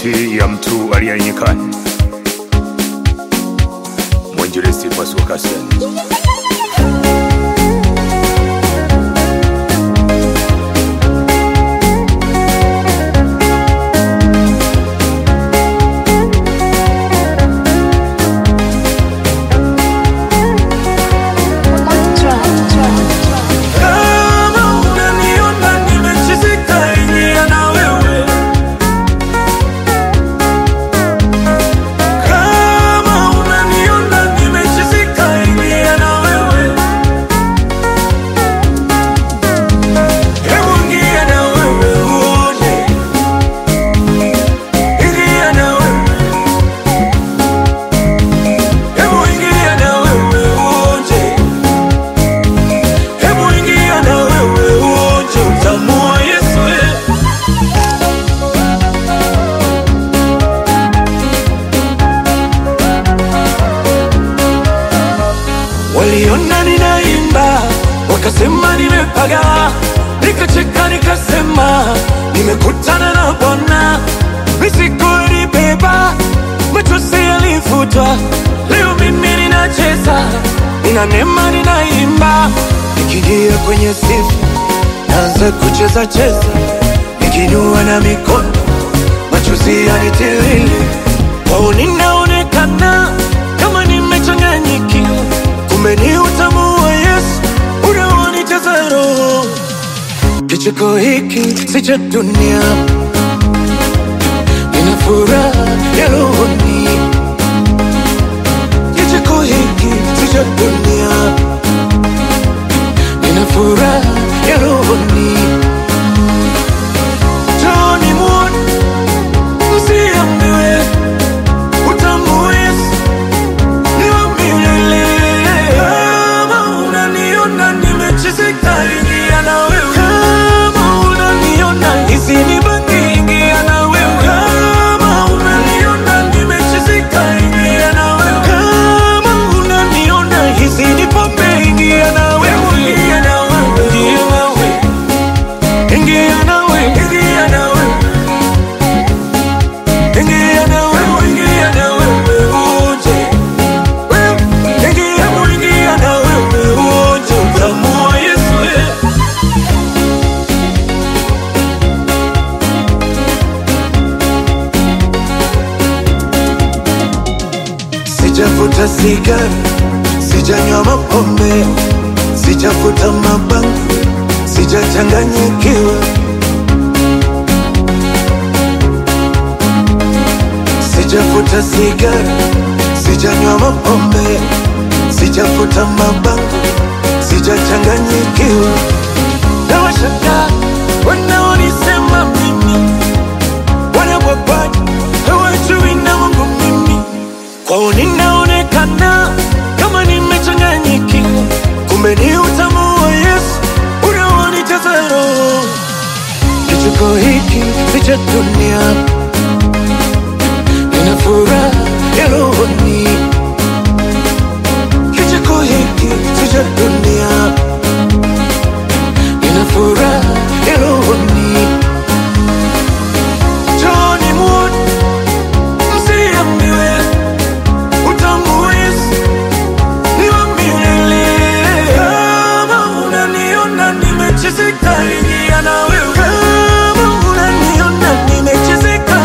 sauti ya mtu aliye nyikani, mwinjilisti Pasua Kasen. Kama unaniona nimechizika, ingia na wewe. Kama unaniona nimechizika, ingia na wewe. Hebu ingia na wewe uone. Ingia na wewe. Hebu ingia na wewe uone. Hebu ingia na wewe uonje utamu wa Yesu eh. Waliona ninaimba wakasema nimepaga, nikacheka nikasema nimekutana na Bwana. Mizigo ilibeba, machozi yalifutwa, leo mimi ninacheza, nina neema, ninaimba, nikiingia kwenye sifa naanza kucheza cheza, nikinua na mikono, machozi yanitiririka, kwao ninaonekana kama nimechanganyikiwa, kumbe ni utamu wa Yesu unaonijaza roho. Kicheko hiki si cha dunia, nina furaha ya rohoni. Kicheko hiki si cha dunia, nina furaha ya rohoni. Njooni muone, msiambiwe, utamu wa Yesu ni wa milele. Kama unaniona nimechezeka, ingia na wewe. Kama unaniona hizi ni bangi, ingia na wewe. Kama unaniona nimechezeka, ingia na wewe. Kama unaniona hizi ni pombe, ingia na wewe. Ingia na wewe. Ingia na wewe. Ingia na wewe. Ingia na wewe. Ingia na wewe. Ingia na wewe. Uje. Ingia, ingia na wewe uonje utamu wa Yesu eh. Sijavuta sigara, sijanywa mapombe, sijavuta mabangi, sijachanganyikiwa, sijavuta sigara, sijanywa mapombe, sijavuta mabangi, sijachanganyikiwa. Na washangaa wanaonisema mimi wanabwabwaji, hawajui na Mungu mimi kwao ninaonekana kama nimechanganyikiwa, kumbe ni utamu wa Yesu unaonijaza roho. Kicheko hiki si cha dunia, nina furaha ya rohoni. Kicheko hiki si cha dunia, nina furaha ya rohoni. Njooni muone, msiambiwe utamu wa Yesu ni wa milele. Kama unaniona nimechezeka, ingia na wewe. Kama unaniona nimechezeka,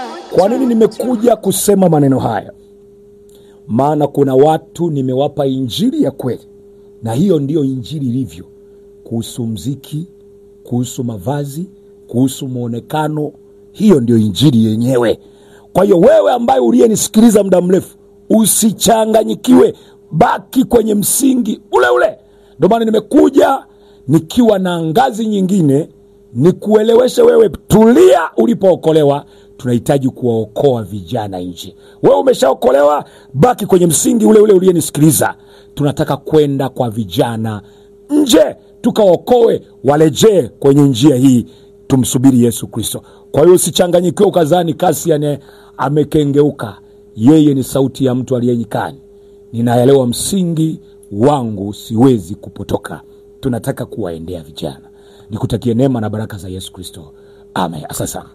Kwa nini nimekuja kusema maneno haya? Maana kuna watu nimewapa injili ya kweli, na hiyo ndiyo injili ilivyo, kuhusu mziki, kuhusu mavazi, kuhusu mwonekano. Hiyo ndio injili yenyewe. Kwa hiyo wewe ambaye uliyenisikiliza muda mrefu, usichanganyikiwe, baki kwenye msingi ule ule. Ndio maana nimekuja nikiwa na ngazi nyingine, nikueleweshe wewe, tulia ulipookolewa. Tunahitaji kuwaokoa vijana nje. Wewe umeshaokolewa, baki kwenye msingi ule ule uliyenisikiliza. Tunataka kwenda kwa vijana nje, tukaokoe, warejee kwenye njia hii, tumsubiri Yesu Kristo. Kwa hiyo usichanganyikiwe ukazani Kasian amekengeuka. Yeye ni sauti ya mtu aliye nyikani. Ninaelewa msingi wangu, siwezi kupotoka. Tunataka kuwaendea vijana. Nikutakie neema na baraka za Yesu Kristo, amen. Asante sana.